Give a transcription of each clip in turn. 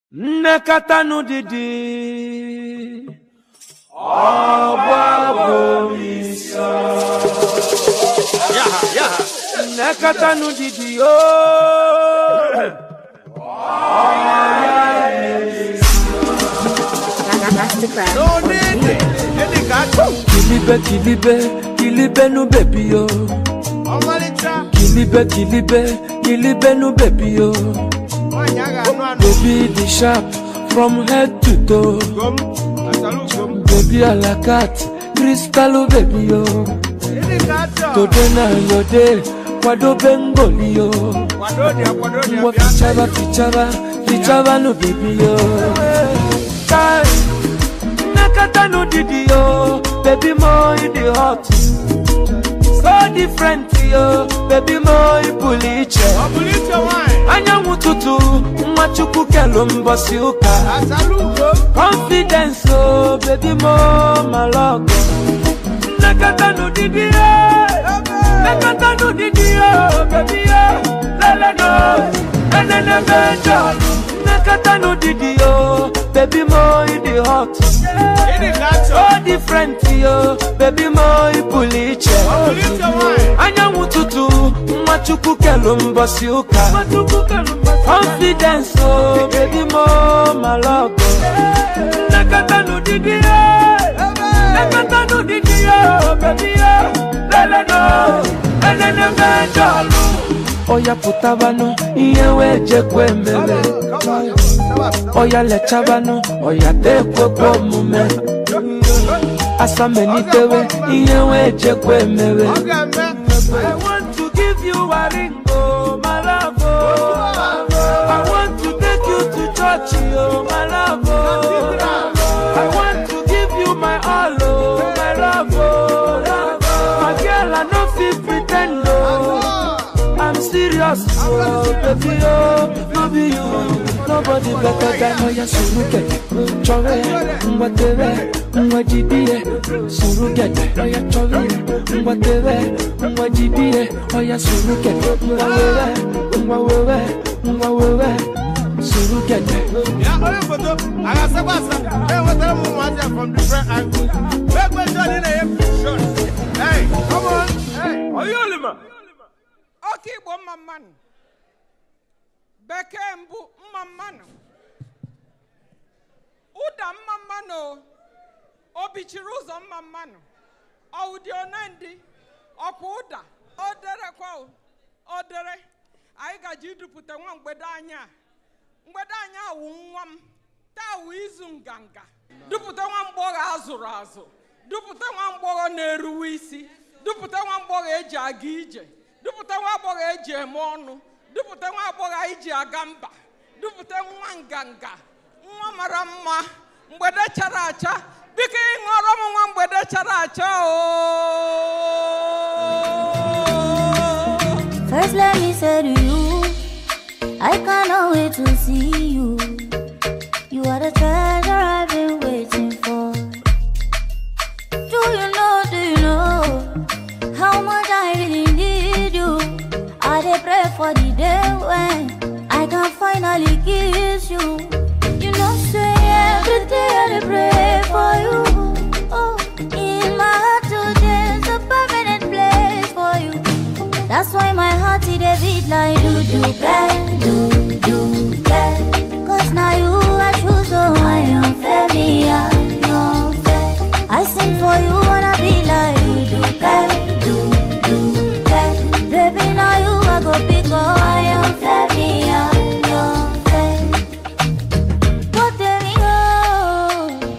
nnekọta didi Yaha, yaha. nnekọta didi ooo Masterclass. No need it. Any got kilibe kilibe kilibe nu bebi yo Ọmalịcha. kilibe kilibe kilibe nu bebi yo Nwaanyị a ga-anụ anụ. baby the sharp from head to toe Ugom. Asalu ugom. baby alakat kristalu bebi yo Any got today na your day kwadobe ngoli yo Kwado dị akwado dị Ngwa abịa. fichaba fichaba fichaba no baby yo Kai, nakata no didi yo baby mo in the hot so different yo baby mo ipuli iche Ọ bụrụ iche nwaanyị. anyanwụ tutu nwa chukwu kelu mbọsị ụka Asalu ugom. confidence o baby mo malọgọ nakata no didi yo nakata no didi yo baby yo lele no enene mejọlụ nakata no didi yo baby mo in the hot Any got so different yo baby mo ipuli iche Ọ bụrụ iche nwaanyị. anyanwụ tutu nwa chukwu kelu mbọsị ụka confidence o baby mo malọgọ nakata no didi yo nakata no didi yo baby yo lele no enene mejọlụ oya pụtabanụ ihe wee jekwa ememe Come on, come on, come on. oya lechabanụ oya tekwekwa omume asamelitewe ihe wee jekwa emewe Ọ ga-eme. I want to give you a ring, oh, my love, oh. I want to take you to church, oh, my love, oh. I want to give you my all, oh, my love, oh. My girl, I no fit pretend, oh. I'm serious, oh, baby, oh, no be you. Nobody better than Oya Surugede, Chore, Ngwatere, Ngwajibie, Surugede, Oya Chore, Ngwatere, Ngwajibie, Oya Surugede, Ngwawewe, Ngwawewe, Ngwawewe, Surugede. Ya onye foto, a ga-asakwa asa. Enwetara m ụmụazị a from different angles. Gbegbe ndị ọdị na-enye shot. Hey, come on. Hey. Oyolima. oke igbo mma mmanụ bekee mbụ mma mmanụ ụda mma mmanụ o bichiri ụzọ mma mmanụ ọwụdị onendị ọkwa ụda o derekwa o, o dere anyị gaji idupụta nwa mgbede anyị a mgbede anyị a wụ nwa m taa wụ izu nganga dupụta nwa mgbọghọ azụrụ azụ dupụta nwa mgbọghọ na-eruwe isi dupụta nwa mgbọghọ eji aga ije dupụta nwa agbọghọ eji eme ọnụ dupụta nwa agbọghọ anyị ji aga mba dupụta nwa nganga nwa mara mma mgbede chara acha biko ịṅụọrọ m nwa mgbede chara acha o First, let me say to you, I cannot wait to see you. You are the treasure I've been waiting for. Do you know, do you know how much I really need you? I dey pray for the day when I can finally kiss you. You know, say every day I dey pray for you. Oh, in my heart today's a permanent place for you. That's why my heart it a beat like do do bang, do do bang. Cause now you I choose so I am fair, me I am fair. I sing for you wanna be like do do bang, do do bang. Baby now you I go big oh I am fair, me I am fair. What there we go.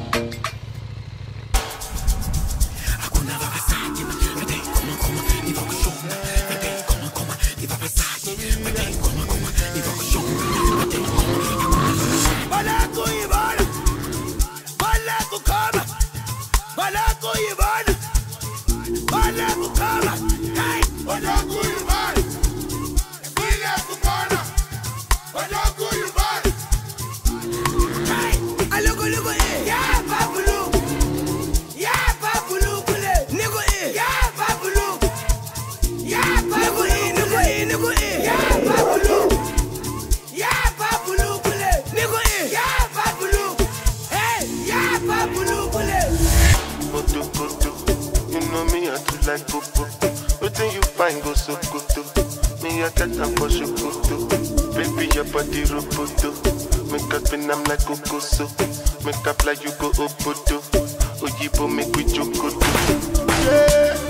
like cocoa. Waiting you find go so good Me I get them for shokoto. Baby your body roboto. Make up in I'm like cocoa Make up like you go obodo. Oyibo make we jokoto. Yeah.